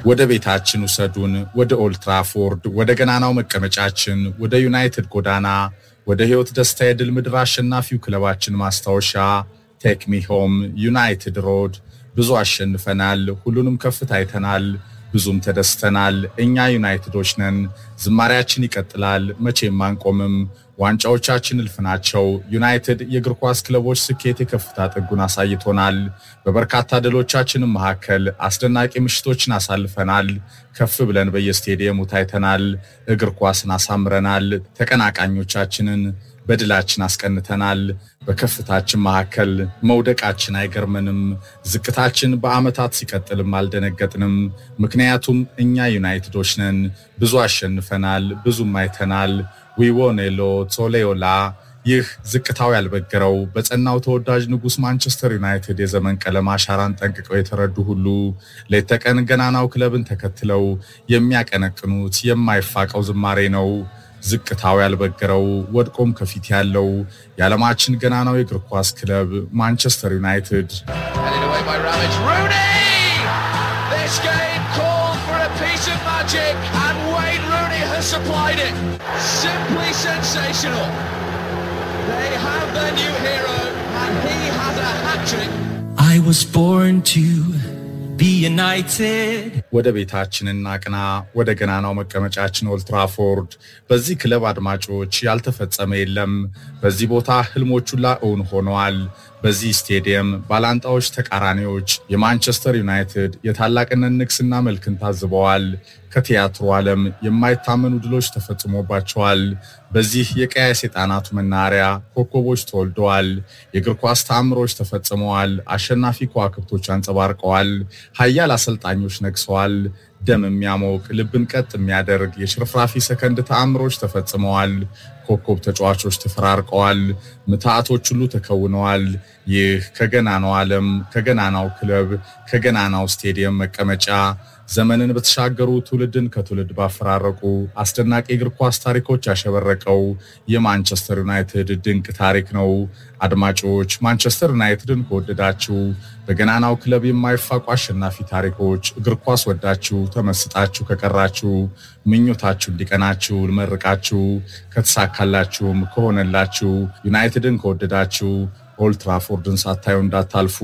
ወደ ቤታችን ውሰዱን፣ ወደ ኦልትራፎርድ፣ ወደ ገናናው መቀመጫችን፣ ወደ ዩናይትድ ጎዳና፣ ወደ ሕይወት ደስታ የድል ምድር አሸናፊው ክለባችን ማስታወሻ ቴክሚ ሆም ዩናይትድ ሮድ። ብዙ አሸንፈናል፣ ሁሉንም ከፍታ አይተናል፣ ብዙም ተደስተናል። እኛ ዩናይትዶች ነን። ዝማሪያችን ይቀጥላል፣ መቼም አንቆምም። ዋንጫዎቻችን እልፍ ናቸው። ዩናይትድ የእግር ኳስ ክለቦች ስኬት የከፍታ ጥጉን አሳይቶናል። በበርካታ ድሎቻችንም መካከል አስደናቂ ምሽቶችን አሳልፈናል። ከፍ ብለን በየስቴዲየሙ ታይተናል። እግር ኳስን አሳምረናል። ተቀናቃኞቻችንን በድላችን አስቀንተናል። በከፍታችን መካከል መውደቃችን አይገርመንም። ዝቅታችን በዓመታት ሲቀጥልም አልደነገጥንም። ምክንያቱም እኛ ዩናይትዶች ነን። ብዙ አሸንፈናል፣ ብዙም አይተናል። ዊዎኔሎ ቶሌዮላ ይህ ዝቅታው ያልበገረው በጸናው ተወዳጅ ንጉሥ ማንቸስተር ዩናይትድ የዘመን ቀለም አሻራን ጠንቅቀው የተረዱ ሁሉ ሌት ተቀን ገናናው ክለብን ተከትለው የሚያቀነቅኑት የማይፋቀው ዝማሬ ነው። ዝቅታው ያልበገረው ወድቆም ከፊት ያለው የዓለማችን ገናናው የእግር ኳስ ክለብ ማንቸስተር ዩናይትድ Headed away by Ramage. Rooney! This game called for a piece of magic, and Wayne Rooney has supplied it. Simply sensational. They have their new hero, and he has a hat trick. I was born to be united. ወደ ቤታችን እናቅና፣ ወደ ገናናው መቀመጫችን ኦልትራፎርድ። በዚህ ክለብ አድማጮች ያልተፈጸመ የለም። በዚህ ቦታ ህልሞች ሁላ እውን ሆነዋል። በዚህ ስቴዲየም ባላንጣዎች ተቃራኒዎች የማንቸስተር ዩናይትድ የታላቅነት ንግስና መልክን ታዝበዋል። ከቲያትሩ ዓለም የማይታመኑ ድሎች ተፈጽሞባቸዋል። በዚህ የቀያ ሰይጣናቱ መናኸሪያ ኮከቦች ተወልደዋል። የእግር ኳስ ተአምሮች ተፈጽመዋል። አሸናፊ ከዋክብቶች አንጸባርቀዋል። ሀያል አሰልጣኞች ነግሰዋል። ደም የሚያሞቅ ልብን ቀጥ የሚያደርግ የሽርፍራፊ ሰከንድ ተአምሮች ተፈጽመዋል። ኮከብ ተጫዋቾች ተፈራርቀዋል። ምትሃቶች ሁሉ ተከውነዋል። ይህ ከገናናው ዓለም ከገናናው ክለብ ከገናናው ስቴዲየም መቀመጫ ዘመንን በተሻገሩ ትውልድን ከትውልድ ባፈራረቁ አስደናቂ እግር ኳስ ታሪኮች ያሸበረቀው የማንቸስተር ዩናይትድ ድንቅ ታሪክ ነው። አድማጮች ማንቸስተር ዩናይትድን ከወደዳችሁ በገናናው ክለብ የማይፋቁ አሸናፊ ታሪኮች እግር ኳስ ወዳችሁ ተመስጣችሁ ከቀራችሁ ምኞታችሁ እንዲቀናችሁ ልመርቃችሁ። ከተሳካላችሁም ከሆነላችሁ ዩናይትድን ከወደዳችሁ ኦልትራፎርድን ሳታዩ እንዳታልፉ።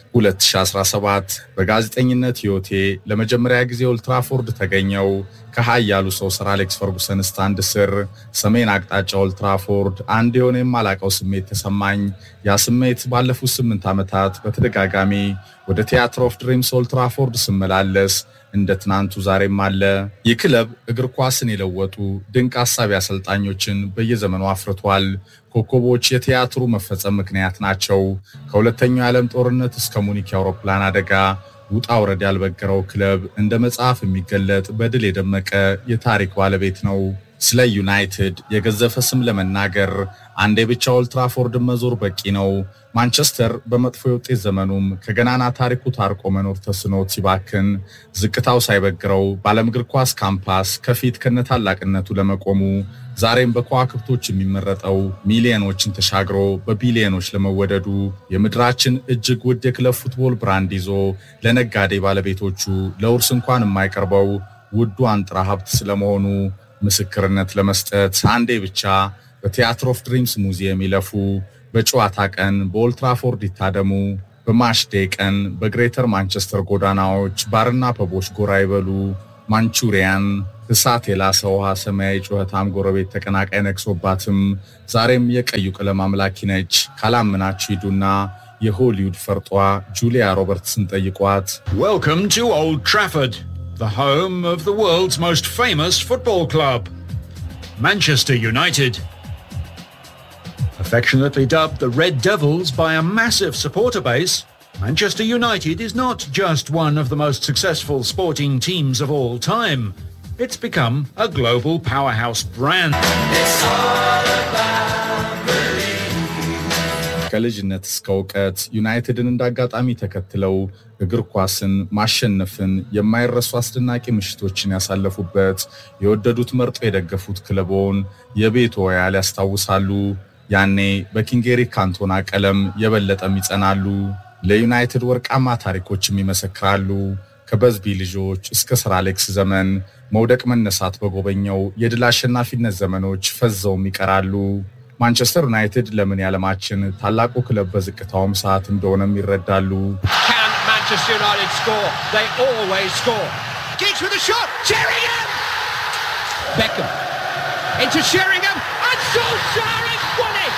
2017 በጋዜጠኝነት ሕይወቴ ለመጀመሪያ ጊዜ ኦልትራፎርድ ተገኘው። ከሀያሉ ሰው ሰር አሌክስ ፈርጉሰን ስታንድ ስር ሰሜን አቅጣጫ ኦልትራፎርድ አንድ የሆነ የማላቀው ስሜት ተሰማኝ። ያ ስሜት ባለፉት ስምንት ዓመታት በተደጋጋሚ ወደ ቲያትር ኦፍ ድሪምስ ኦልትራፎርድ ስመላለስ እንደ ትናንቱ ዛሬም አለ። ይህ ክለብ እግር ኳስን የለወጡ ድንቅ አሳቢ አሰልጣኞችን በየዘመኑ አፍርቷል። ኮከቦች የቲያትሩ መፈጸም ምክንያት ናቸው። ከሁለተኛው የዓለም ጦርነት እስከ ሙኒክ የአውሮፕላን አደጋ ውጣ ውረድ ያልበገረው ክለብ እንደ መጽሐፍ የሚገለጥ በድል የደመቀ የታሪክ ባለቤት ነው። ስለ ዩናይትድ የገዘፈ ስም ለመናገር አንዴ ብቻ ኦልትራፎርድን መዞር በቂ ነው። ማንቸስተር በመጥፎ የውጤት ዘመኑም ከገናና ታሪኩ ታርቆ መኖር ተስኖት ሲባክን ዝቅታው ሳይበግረው በዓለም እግር ኳስ ካምፓስ ከፊት ከነታላቅነቱ ለመቆሙ ዛሬም በከዋክብቶች የሚመረጠው ሚሊዮኖችን ተሻግሮ በቢሊዮኖች ለመወደዱ የምድራችን እጅግ ውድ የክለብ ፉትቦል ብራንድ ይዞ ለነጋዴ ባለቤቶቹ ለውርስ እንኳን የማይቀርበው ውዱ አንጥራ ሀብት ስለመሆኑ ምስክርነት ለመስጠት አንዴ ብቻ በቲያትር ኦፍ ድሪምስ ሙዚየም ይለፉ። በጨዋታ ቀን በኦልትራፎርድ ይታደሙ። በማሽዴ ቀን በግሬተር ማንቸስተር ጎዳናዎች ባርና ፐቦች ጎራ ይበሉ። ማንቹሪያን እሳት የላሰ ውሃ ሰማያዊ ጩኸታም ጎረቤት ተቀናቃይ ነግሶባትም ዛሬም የቀዩ ቀለም አምላኪ ነች። ካላምናችሁ ሂዱና የሆሊውድ ፈርጧ ጁሊያ ሮበርትስን ጠይቋት። Welcome to Old Trafford, the home of the world's most famous football club, Manchester United. Affectionately dubbed the Red Devils by a massive supporter base, Manchester United is not just one of the most successful sporting teams of all time. It's become a global powerhouse brand. ከልጅነት እስከ እውቀት ዩናይትድን እንዳጋጣሚ ተከትለው እግር ኳስን ማሸነፍን የማይረሱ አስደናቂ ምሽቶችን ያሳለፉበት የወደዱት መርጦ የደገፉት ክለቦን የቤት ወያል ያስታውሳሉ። ያኔ በኪንጌሪ ካንቶና ቀለም የበለጠም ይጸናሉ። ለዩናይትድ ወርቃማ ታሪኮችም ይመሰክራሉ። ከበዝቢ ልጆች እስከ ሰር አሌክስ ዘመን መውደቅ መነሳት በጎበኘው የድል አሸናፊነት ዘመኖች ፈዘውም ይቀራሉ። ማንቸስተር ዩናይትድ ለምን የዓለማችን ታላቁ ክለብ በዝቅታውም ሰዓት እንደሆነም ይረዳሉ። Can Manchester United score? They always score. Giggs with a shot. Sheringham! Beckham into Sheringham and Solskjaer has won it!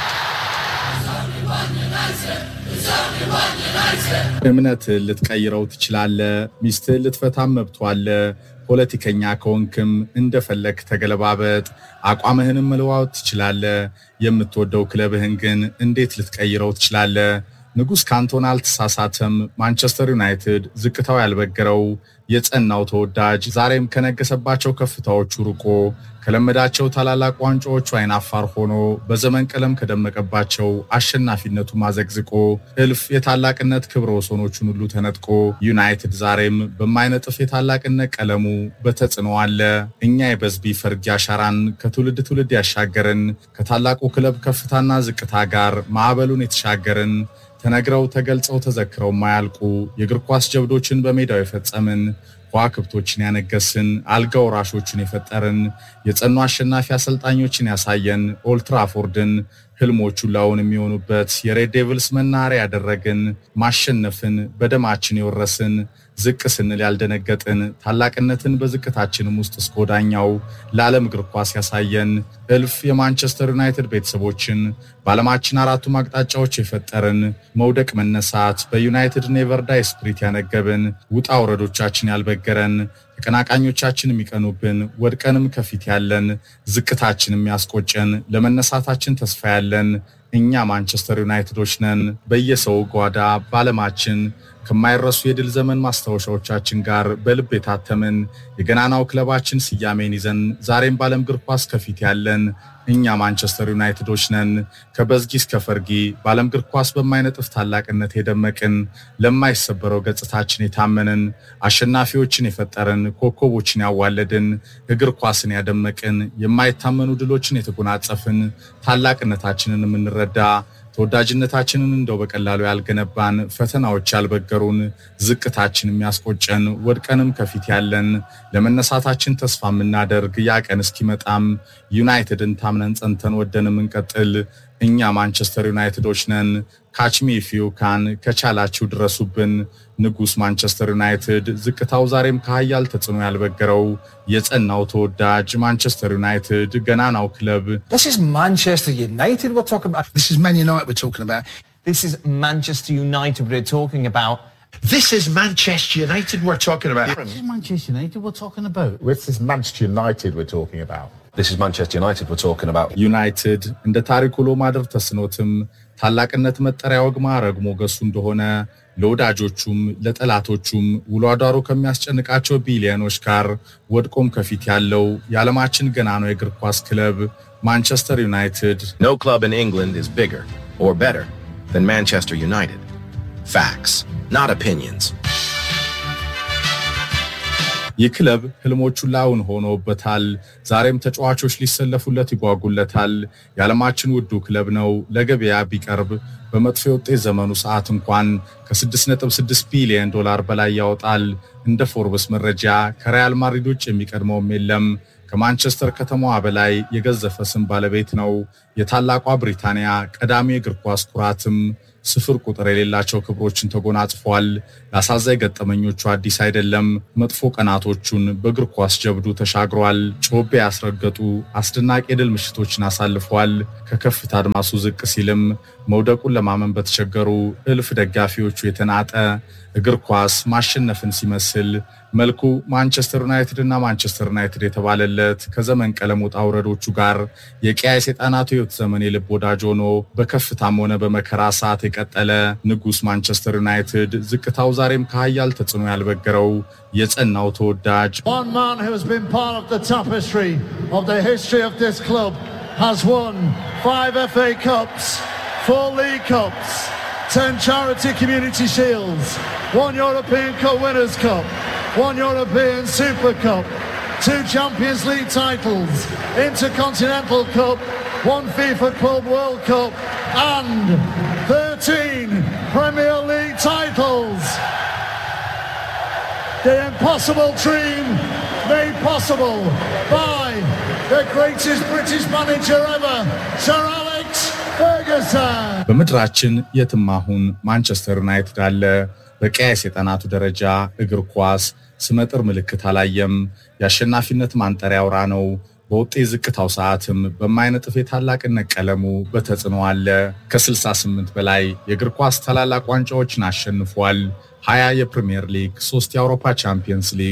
እምነትህን ልትቀይረው ትችላለህ። ሚስትህን ልትፈታም መብቷ አለ። ፖለቲከኛ ከሆንክም እንደፈለግ ተገለባበጥ። አቋምህንም መለዋወጥ ትችላለህ። የምትወደው ክለብህን ግን እንዴት ልትቀይረው ትችላለህ? ንጉሥ ካንቶና አልተሳሳተም። ማንቸስተር ዩናይትድ ዝቅታው ያልበገረው የጸናው ተወዳጅ ዛሬም ከነገሰባቸው ከፍታዎቹ ርቆ ከለመዳቸው ታላላቅ ዋንጫዎቹ አይናፋር ሆኖ በዘመን ቀለም ከደመቀባቸው አሸናፊነቱ ማዘግዝቆ እልፍ የታላቅነት ክብረ ወሰኖቹን ሁሉ ተነጥቆ ዩናይትድ ዛሬም በማይነጥፍ የታላቅነት ቀለሙ በተጽዕኖ አለ። እኛ የበዝቢ ፈርጊ አሻራን ከትውልድ ትውልድ ያሻገርን ከታላቁ ክለብ ከፍታና ዝቅታ ጋር ማዕበሉን የተሻገርን ተነግረው ተገልጸው ተዘክረው ማያልቁ የእግር ኳስ ጀብዶችን በሜዳው የፈጸምን ከዋክብቶችን ያነገስን አልጋ ወራሾችን የፈጠርን የጸኑ አሸናፊ አሰልጣኞችን ያሳየን ኦልትራፎርድን ህልሞቹን ላውን የሚሆኑበት የሬድ ዴቪልስ መናኸሪያ ያደረግን ማሸነፍን በደማችን የወረስን ዝቅ ስንል ያልደነገጥን ታላቅነትን በዝቅታችንም ውስጥ እስከ ወዳኛው ለዓለም እግር ኳስ ያሳየን እልፍ የማንቸስተር ዩናይትድ ቤተሰቦችን በዓለማችን አራቱም አቅጣጫዎች የፈጠርን መውደቅ መነሳት በዩናይትድ ኔቨር ዳይ ስፕሪት ያነገብን ውጣ ውረዶቻችን ያልበገረን ተቀናቃኞቻችን የሚቀኑብን ወድቀንም ከፊት ያለን ዝቅታችን የሚያስቆጨን ለመነሳታችን ተስፋ ያለን እኛ ማንቸስተር ዩናይትዶች ነን። በየሰው ጓዳ በዓለማችን ከማይረሱ የድል ዘመን ማስታወሻዎቻችን ጋር በልብ የታተምን የገናናው ክለባችን ስያሜን ይዘን ዛሬም በዓለም እግር ኳስ ከፊት ያለን እኛ ማንቸስተር ዩናይትዶች ነን። ከበዝጊ እስከ ፈርጊ በዓለም እግር ኳስ በማይነጥፍ ታላቅነት የደመቅን ለማይሰበረው ገጽታችን የታመንን አሸናፊዎችን የፈጠርን ኮከቦችን ያዋለድን እግር ኳስን ያደመቅን የማይታመኑ ድሎችን የተጎናጸፍን ታላቅነታችንን የምንረዳ ተወዳጅነታችንን እንደው በቀላሉ ያልገነባን ፈተናዎች ያልበገሩን ዝቅታችን የሚያስቆጨን ወድቀንም ከፊት ያለን ለመነሳታችን ተስፋ የምናደርግ ያ ቀን እስኪመጣም ዩናይትድን ታምነን ጸንተን ወደን የምንቀጥል እኛ ማንቸስተር ዩናይትዶች ነን። ካችሚ ፊዩካን ከቻላችሁ ድረሱብን። ንጉሥ ማንቸስተር ዩናይትድ ዝቅታው ዛሬም ከሀያል ተጽዕኖ ያልበገረው የጸናው ተወዳጅ ማንቸስተር ዩናይትድ ገናናው ክለብ This is Manchester United we're talking about. This is Man United we're talking about. This is Manchester United we're talking about. This is Manchester United we're talking about. This is Manchester United we're talking about. This is Manchester United we're talking about. This is Manchester United we're talking about. ዩናይትድ እንደ ታሪክ ውሎ ማደር ተስኖትም ታላቅነት መጠሪያ ወግ ማዕረግ ሞገሱ እንደሆነ ለወዳጆቹም ለጠላቶቹም ውሎ አዳሩ ከሚያስጨንቃቸው ቢሊዮኖች ጋር ወድቆም ከፊት ያለው የዓለማችን ገናናው የእግር ኳስ ክለብ ማንቸስተር ዩናይትድ No club in England is bigger or better than Manchester United. Facts, not opinions. ይህ ክለብ ህልሞቹን ላውን ሆኖበታል። ዛሬም ተጫዋቾች ሊሰለፉለት ይጓጉለታል። የዓለማችን ውዱ ክለብ ነው። ለገበያ ቢቀርብ በመጥፎ የውጤት ዘመኑ ሰዓት እንኳን ከ6.6 ቢሊዮን ዶላር በላይ ያወጣል። እንደ ፎርብስ መረጃ ከሪያል ማድሪድ ውጭ የሚቀድመውም የለም። ከማንቸስተር ከተማዋ በላይ የገዘፈ ስም ባለቤት ነው። የታላቋ ብሪታንያ ቀዳሚ የእግር ኳስ ኩራትም ስፍር ቁጥር የሌላቸው ክብሮችን ተጎናጽፏል። ለአሳዛኝ ገጠመኞቹ አዲስ አይደለም። መጥፎ ቀናቶቹን በእግር ኳስ ጀብዱ ተሻግሯል። ጮቤ ያስረገጡ አስደናቂ የድል ምሽቶችን አሳልፏል። ከከፍታ አድማሱ ዝቅ ሲልም መውደቁን ለማመን በተቸገሩ እልፍ ደጋፊዎቹ የተናጠ እግር ኳስ ማሸነፍን ሲመስል መልኩ ማንቸስተር ዩናይትድ እና ማንቸስተር ዩናይትድ የተባለለት ከዘመን ቀለም ውጣ ውረዶቹ ጋር የቀያይ ሰይጣናቱ ሕይወት ዘመን የልብ ወዳጅ ሆኖ በከፍታም ሆነ በመከራ ሰዓት የቀጠለ ንጉሥ ማንቸስተር ዩናይትድ ዝቅታው ዛሬም ከሀያል ተጽዕኖ ያልበገረው የጸናው ተወዳጅ One man who has been part of the tapestry of the history of this club has won five FA Cups, four League Cups, ten Charity Community Shields, one European Cup Winners' Cup, one European Super Cup, two Champions League titles, Intercontinental Cup, one FIFA Club World Cup, and 13 Premier League titles. the impossible dream made possible by the greatest British manager ever, Sir Alex Ferguson. በምድራችን የትም አሁን ማንቸስተር ዩናይትድ አለ። በቀያይ ሰይጣናቱ ደረጃ እግር ኳስ ስመጥር ምልክት አላየም። የአሸናፊነት ማንጠሪያ አውራ ነው። በውጤት ዝቅታው ሰዓትም በማይነጥፍ የታላቅነት ቀለሙ በተጽዕኖ አለ። ከ68 በላይ የእግር ኳስ ታላላቅ ዋንጫዎችን አሸንፏል። 20 የፕሪሚየር ሊግ፣ 3 የአውሮፓ ቻምፒየንስ ሊግ፣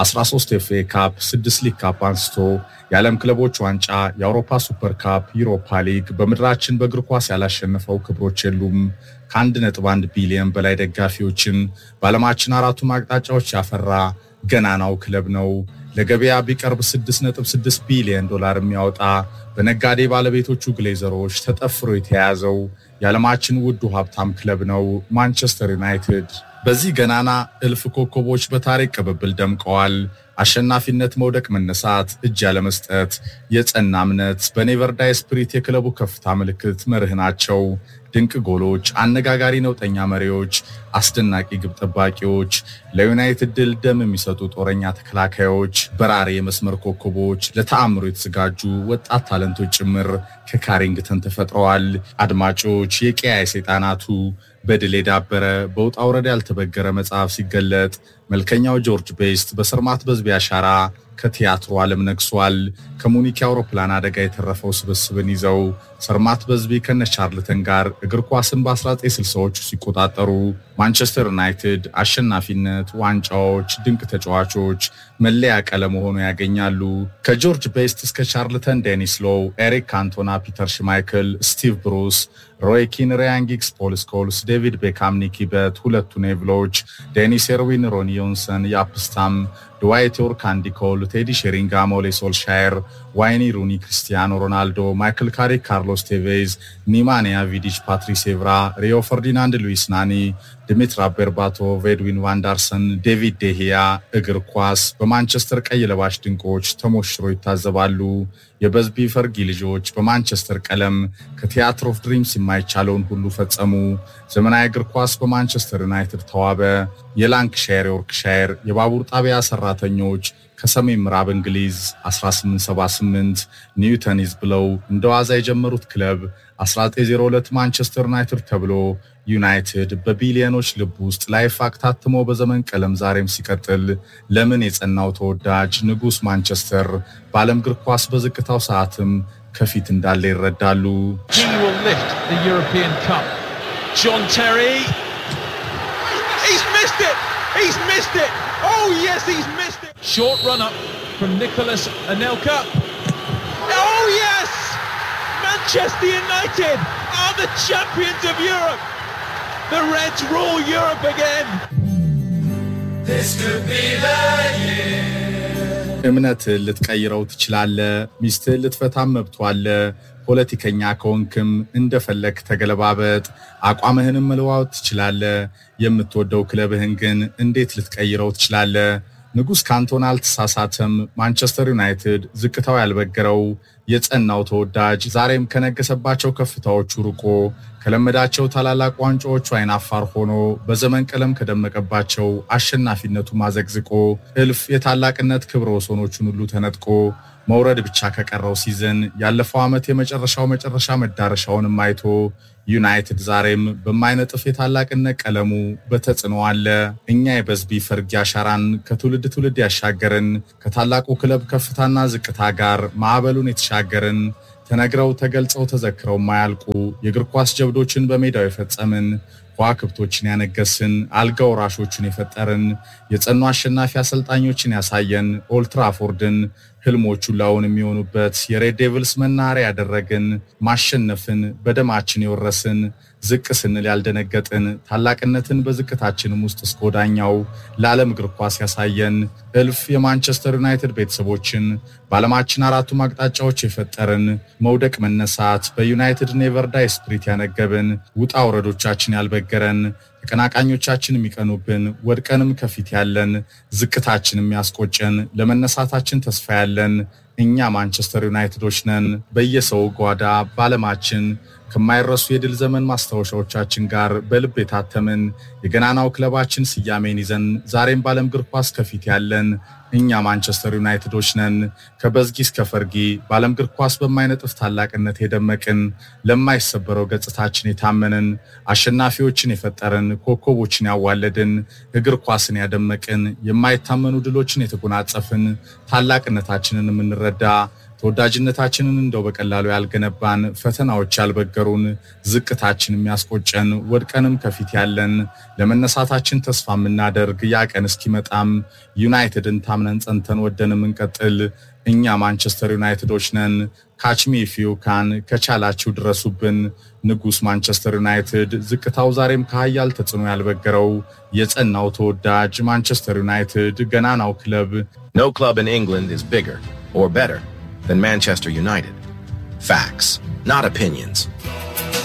13 ኤፍኤ ካፕ፣ 6 ሊግ ካፕ አንስቶ የዓለም ክለቦች ዋንጫ፣ የአውሮፓ ሱፐር ካፕ፣ ዩሮፓ ሊግ በምድራችን በእግር ኳስ ያላሸነፈው ክብሮች የሉም። ከ1.1 ቢሊዮን በላይ ደጋፊዎችን በዓለማችን አራቱም አቅጣጫዎች ያፈራ ገናናው ክለብ ነው። ለገበያ ቢቀርብ 6.6 ቢሊዮን ዶላር የሚያወጣ በነጋዴ ባለቤቶቹ ግሌዘሮች ተጠፍሮ የተያያዘው የዓለማችን ውዱ ሀብታም ክለብ ነው ማንቸስተር ዩናይትድ። በዚህ ገናና እልፍ ኮከቦች በታሪክ ቅብብል ደምቀዋል። አሸናፊነት፣ መውደቅ፣ መነሳት፣ እጅ ያለመስጠት፣ የጸና እምነት በኔቨር ዳይ ስፕሪት የክለቡ ከፍታ ምልክት መርህ ናቸው። ድንቅ ጎሎች፣ አነጋጋሪ ነውጠኛ መሪዎች፣ አስደናቂ ግብ ጠባቂዎች፣ ለዩናይትድ ድል ደም የሚሰጡ ጦረኛ ተከላካዮች፣ በራሪ የመስመር ኮከቦች፣ ለተአምሮ የተዘጋጁ ወጣት ታለንቶች ጭምር ከካሪንግተን ተፈጥረዋል። አድማጮች፣ የቀያይ ሰይጣናቱ በድል የዳበረ በውጣ ውረድ ያልተበገረ መጽሐፍ ሲገለጥ መልከኛው ጆርጅ ቤስት በሰርማት በዝቢ አሻራ ከቲያትሩ ዓለም ነግሷል። ከሙኒክ የአውሮፕላን አደጋ የተረፈው ስብስብን ይዘው ሰርማት በዝቢ ከነ ቻርልተን ጋር እግር ኳስን በ1960ዎቹ ሲቆጣጠሩ ማንቸስተር ዩናይትድ አሸናፊነት፣ ዋንጫዎች፣ ድንቅ ተጫዋቾች መለያ ቀለም ሆኖ ያገኛሉ። ከጆርጅ ቤስት እስከ ቻርልተን፣ ዴኒስ ሎው፣ ኤሪክ ካንቶና፣ ፒተር ሽማይክል፣ ስቲቭ ብሩስ፣ ሮይ ኪን፣ ራያን ጊግስ፣ ፖል ስኮልስ፣ ዴቪድ ቤካም፣ ኒኪ በት፣ ሁለቱ ኔቭሎች፣ ዴኒስ ኤርዊን፣ ሮኒ ዮንሰን፣ ያፕስታም፣ ድዋይት ዮርክ፣ አንዲ ኮል፣ ቴዲ ሼሪንጋም፣ ኦሌ ሶልሻየር፣ ዋይኒ ሩኒ፣ ክሪስቲያኖ ሮናልዶ፣ ማይክል ካሪክ፣ ካርሎስ ቴቬዝ፣ ኒማንያ ቪዲች፣ ፓትሪስ ኤቭራ፣ ሪዮ ፈርዲናንድ፣ ሉዊስ ናኒ፣ ድሚትራ ቤርባቶቭ፣ ኤድዊን ቫንዳርሰን፣ ዴቪድ ዴሂያ እግር ኳስ በማንቸስተር ቀይ ለባሽ ድንቆች ተሞሽሮ ይታዘባሉ። የበዝቢ ፈርጊ ልጆች በማንቸስተር ቀለም ከቲያትር ኦፍ ድሪምስ የማይቻለውን ሁሉ ፈጸሙ። ዘመናዊ እግር ኳስ በማንቸስተር ዩናይትድ ተዋበ። የላንክሻየር፣ የወርክሻየር የባቡር ጣቢያ ሰራተኞች ከሰሜን ምዕራብ እንግሊዝ 1878 ኒውተኒዝ ብለው እንደ ዋዛ የጀመሩት ክለብ 1902 ማንቸስተር ዩናይትድ ተብሎ ዩናይትድ በቢሊዮኖች ልብ ውስጥ ላይፋቅ ታትሞ በዘመን ቀለም ዛሬም ሲቀጥል ለምን የጸናው ተወዳጅ ንጉሥ ማንቸስተር በዓለም እግር ኳስ በዝቅታው ሰዓትም ከፊት እንዳለ ይረዳሉ። He will lift the European Cup. John Terry. He's missed it. He's missed it. Oh yes, he's missed it. Short run up from Nicholas Anelka. Oh yes, Manchester United are the champions of Europe. The Reds rule Europe again. This could be the year. እምነትህን ልትቀይረው ትችላለህ። ሚስትህን ልትፈታም መብቷ አለ። ፖለቲከኛ ከሆንክም እንደፈለግ ተገለባበጥ። አቋምህንም መለዋወጥ ትችላለህ። የምትወደው ክለብህን ግን እንዴት ልትቀይረው ትችላለህ? ንጉሥ ካንቶና አልተሳሳተም። ማንቸስተር ዩናይትድ ዝቅታው ያልበገረው የጸናው ተወዳጅ ዛሬም ከነገሰባቸው ከፍታዎቹ ርቆ ከለመዳቸው ታላላቅ ዋንጫዎቹ አይናፋር ሆኖ በዘመን ቀለም ከደመቀባቸው አሸናፊነቱ ማዘግዝቆ እልፍ የታላቅነት ክብረ ወሰኖቹን ሁሉ ተነጥቆ መውረድ ብቻ ከቀረው ሲዝን ያለፈው ዓመት የመጨረሻው መጨረሻ መዳረሻውንም አይቶ ዩናይትድ ዛሬም በማይነጥፍ የታላቅነት ቀለሙ በተጽዕኖ አለ። እኛ የበዝቢ ፈርጊ አሻራን ከትውልድ ትውልድ ያሻገርን ከታላቁ ክለብ ከፍታና ዝቅታ ጋር ማዕበሉን የተሻገርን ተነግረው ተገልጸው ተዘክረው ማያልቁ የእግር ኳስ ጀብዶችን በሜዳው የፈጸምን ከዋክብቶችን ያነገስን አልጋ ወራሾቹን የፈጠርን የጸኑ አሸናፊ አሰልጣኞችን ያሳየን ኦልትራፎርድን ህልሞቹን ላውን የሚሆኑበት የሬድ ዴቭልስ መናኸሪያ ያደረግን ማሸነፍን በደማችን የወረስን ዝቅ ስንል ያልደነገጥን ታላቅነትን በዝቅታችንም ውስጥ እስከ ወዳኛው ለዓለም እግር ኳስ ያሳየን እልፍ የማንቸስተር ዩናይትድ ቤተሰቦችን በዓለማችን አራቱም አቅጣጫዎች የፈጠርን መውደቅ መነሳት በዩናይትድ ኔቨር ዳይ ስፕሪት ያነገብን ውጣ ውረዶቻችን ያልበገረን ተቀናቃኞቻችን የሚቀኑብን ወድቀንም ከፊት ያለን ዝቅታችን የሚያስቆጨን ለመነሳታችን ተስፋ ያለን እኛ ማንቸስተር ዩናይትዶች ነን። በየሰው ጓዳ በዓለማችን ከማይረሱ የድል ዘመን ማስታወሻዎቻችን ጋር በልብ የታተምን የገናናው ክለባችን ስያሜን ይዘን ዛሬም በዓለም እግር ኳስ ከፊት ያለን እኛ ማንቸስተር ዩናይትዶች ነን። ከበዝጊ እስከ ፈርጊ በዓለም እግር ኳስ በማይነጥፍ ታላቅነት የደመቅን ለማይሰበረው ገጽታችን የታመንን አሸናፊዎችን የፈጠርን ኮከቦችን ያዋለድን እግር ኳስን ያደመቅን የማይታመኑ ድሎችን የተጎናጸፍን ታላቅነታችንን የምንረዳ ተወዳጅነታችንን እንደው በቀላሉ ያልገነባን ፈተናዎች ያልበገሩን ዝቅታችን የሚያስቆጨን ወድቀንም ከፊት ያለን ለመነሳታችን ተስፋ የምናደርግ ያ ቀን እስኪመጣም ዩናይትድን ታምነን ጸንተን ወደን የምንቀጥል እኛ ማንቸስተር ዩናይትዶች ነን። ካችሚ ፊዩካን ከቻላችሁ ድረሱብን። ንጉሥ ማንቸስተር ዩናይትድ ዝቅታው ዛሬም ከሀያል ተጽዕኖ ያልበገረው የጸናው ተወዳጅ ማንቸስተር ዩናይትድ ገናናው ክለብ No club in England is bigger or better than Manchester United. Facts, not opinions.